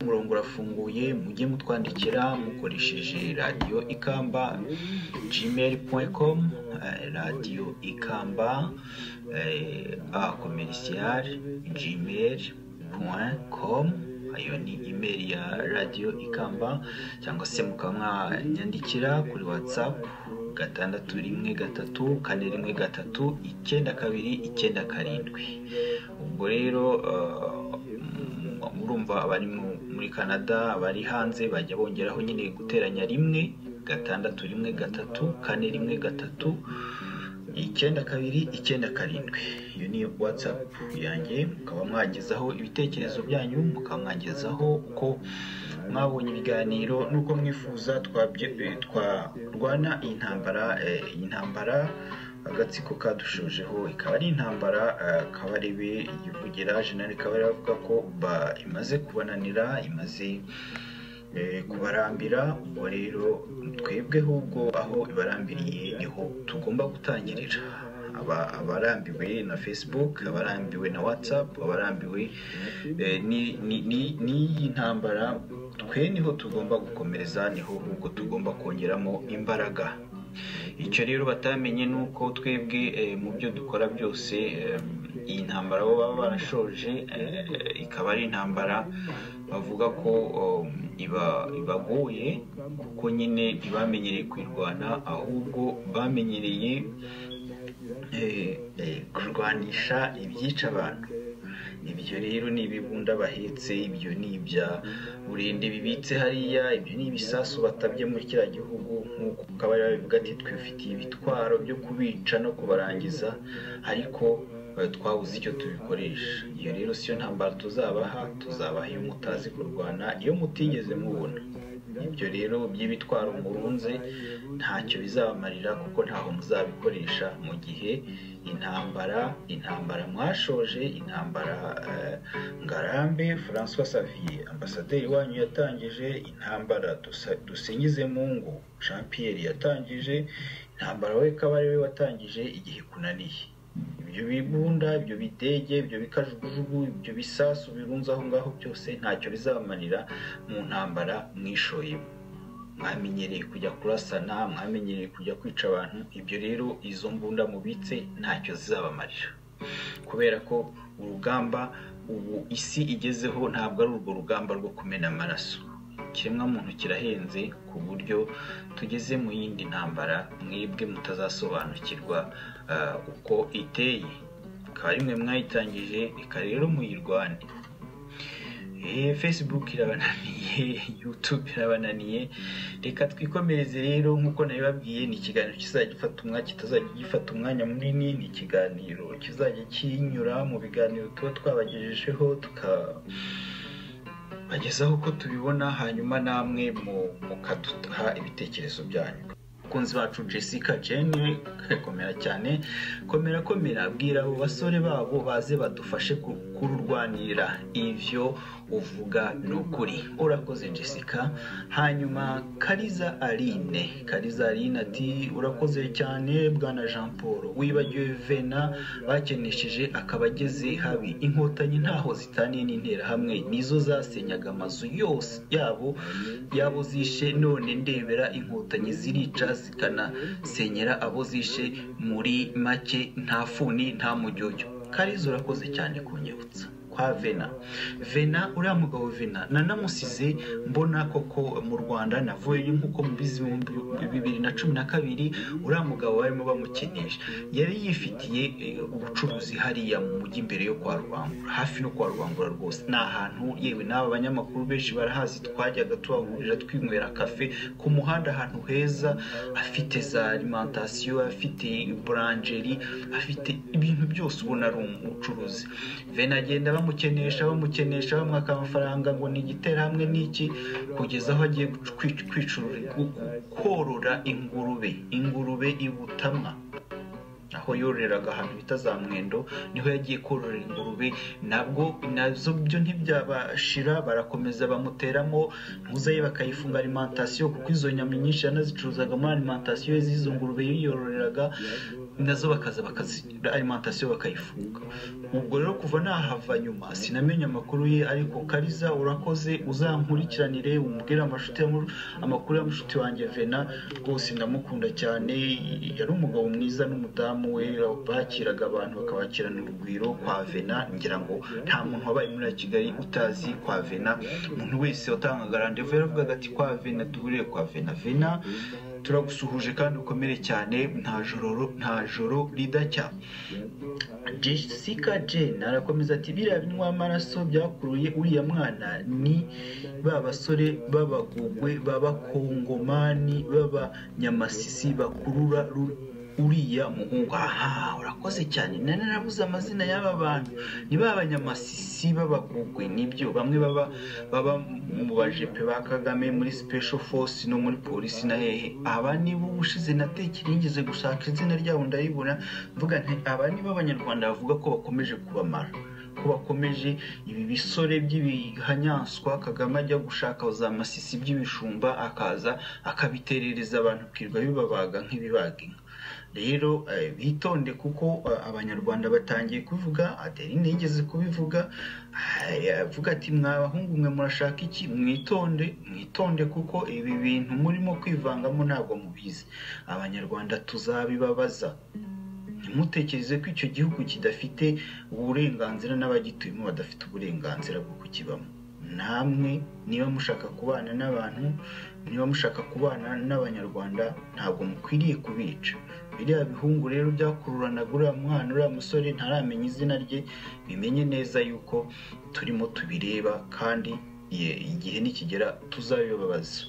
umurongo urafunguye mujye mutwandikira mukoresheje radiyo ikamba gmail.com radiyo ikamba a komerisiyari gmail.com iyo ni imeri ya radiyo ikamba cyangwa se mukaba mwanyandikira kuri watsapu gatandatu rimwe gatatu kane rimwe gatatu icyenda kabiri icyenda karindwi ubwo rero murumva abari muri canada abari hanze bajya bongeraho nyine guteranya rimwe gatandatu rimwe gatatu kane rimwe gatatu icyenda kabiri icyenda karindwi iyo ni watsapu yanjye mukaba mwagezaho ibitekerezo byanyu mukaba mwagezaho uko mwabonye ibiganiro n'uko mwifuza twarwana iyi ntambara iyi ntambara agatsiko kadushojeho ikaba ari intambara kabarebe yivugira jenali kabari avuga ko imaze kubananira imaze kubarambira ubwo rero twebweho ubwo aho ibarambiriye niho tugomba gutangirira abarambiwe na facebook abarambiwe na whatsapp abarambiwe n'iyi ntambara twe niho tugomba gukomereza niho ubwo tugomba kongeramo imbaraga icyo rero batamenye ni uko twebwe mu byo dukora byose iyi ntambara bo baba barashoje ikaba ari intambara bavuga ko ibagoye kuko nyine ntibamenyereye kwirwana ahubwo bamenyereye kurwanisha ibyica abantu ibyo rero ni ibibunda bahetse ibyo ni ibya burende bibitse hariya ibyo ni ibisasu batabye muri kiriya gihugu nk'uko kabari babivuga ati twifitiye ibitwaro byo kubica no kubarangiza ariko twabuze icyo tubikoresha iyo rero siyo ntambara tuzabaha tuzabaha iyo mutazi kurwana iyo mutigeze mubona ibyo rero by'ibitwaro murunze ntacyo bizabamarira kuko ntaho muzabikoresha mu gihe intambara intambara mwashoje intambara ngarambe francois savier ambasaderi wanyu yatangije intambara dusingize mungu jean pierre yatangije intambara we kabari we watangije igihe kunaniye ibyo bibunda ibyo bidege ibyo bikajugujugu ibyo bisasu birunze aho ngaho byose ntacyo bizamanira mu ntambara mwishoyemo mwamenyereye kujya kurasana mwamenyereye kujya kwica abantu ibyo rero izo mbunda mubitse ntacyo zizabamarira kubera ko urugamba ubu isi igezeho ntabwo ari urwo rugamba rwo kumena amaraso ikiremwamuntu kirahenze ku buryo tugeze mu yindi ntambara mwebwe mutazasobanukirwa uko iteye ikaba rimwe mwayitangije reka rero muyirwane facebook irabananiye yutube irabananiye reka twikomereze rero nk'uko nabibabwiye ni ikiganiro kizajya gifata umwanya kitazajya gifata umwanya munini ni ikiganiro kizajya kinyura mu biganiro tuba twabagejejeho tuka bagezaho uko tubibona hanyuma namwe mukaduha ibitekerezo byanyu abakunzi bacu jessica jene komera cyane komera komera abwira abo basore babo baze badufashe kururwanira ibyo uvuga ni ukuri urakoze jessica hanyuma kariza aline kariza aline ati urakoze cyane bwana jean paul wibagiwe vena bakenesheje akaba ageze habi inkotanyi ntaho zitaniye n'interahamwe nizo zasenyaga amazu yose yabo yabo zishe none ndebera inkotanyi zirica zikanasenyera abo zishe muri make nta funi nta mujyojyo kariza urakoze cyane kunyibutsa kwa vena vena uriya mugabo vena nanamusize mbona koko mu rwanda navuye nk'uko mu bihumbi bibiri na cumi na kabiri uriya mugabo barimo bamukenesha yari yifitiye ubucuruzi hariya mu mujyi imbere yo kwa rubangura hafi no kwa rubangura rwose ni ahantu yewe n'aba banyamakuru benshi barahazi twajyaga tubahurira twinywera kafe ku muhanda ahantu heza afite za alimantasiyo afite buranjeri afite ibintu byose ubona ari umucuruzi vena agenda bamukenesha bamukenesha bamwaka amafaranga ngo ni igiterahamwe n'iki kugeza aho agiye korora ingurube ingurube ibutamwa aho yororeraga ahantu bita za mwendo niho yagiye kororera ingurube nabwo nazo byo ntibyabashira barakomeza bamuteramo ntuzaye bakayifunga alimantasiyo kuko izo nyama nyinshi yanazicuruzaga muri alimantasiyo z'izo ngurube yiyororeraga nazo bakaza bakazira alimentasiyo bakayifunga ubwo rero kuva nahava nyuma sinamenye amakuru ye ariko kariza urakoze uzankurikiranire umubwire amakuru y'amushuti wanjye vena rwose ndamukunda cyane yari umugabo mwiza n'umudamu we bakiraga abantu bakabakirana urugwiro kwa vena ngira ngo nta muntu wabaye muri kigali utazi kwa vena umuntu wese watangaga randevu yaravugaga ati kwa vena duhurire kwa vena vena turagusuhuje kandi ukomere cyane nta joro nta joro ridacya jessica jane arakomeza ati biriya binywa amaraso byakuruye uriya mwana ni ba basore b'abagogwe b'abakongomani b'abanyamasisi bakurura uriya muhungu aha urakoze cyane nari narabuze amazina y'aba bantu ni ba banyamasisi b'abagugwe nibyo bamwe baba baba mu bajepe ba kagame muri special force no muri polisi na hehe aba nibo ubushize natekera yigeze gushaka izina ryabo ndaribona mvuga nti aba nibo abanyarwanda bavuga ko bakomeje kubamara ko bakomeje ibi bisore by'ibihanyanswa kagame ajya gushaka za masisi by'ibijumba akaza akabiterereza abantu akirwa bibabaga nk'ibibaga inka rero bitonde kuko abanyarwanda batangiye kubivuga adeline yigeze kubivuga avuga ati mwabahungu mwe murashaka iki mwitonde mwitonde kuko ibi bintu murimo kwivangamo ntabwo mubizi abanyarwanda tuzabibabaza ntimutekereze ko icyo gihugu kidafite uburenganzira n'abagituyemo badafite uburenganzira bwo kukibamo namwe niba mushaka kubana n'abantu niba mushaka kubana n'abanyarwanda ntabwo mukwiriye kubica biriya bihungu rero byakururanaga uriya mwana uriya musore ntaramenya izina rye bimenye neza yuko turimo tubireba kandi igihe nikigera tuzabibabaza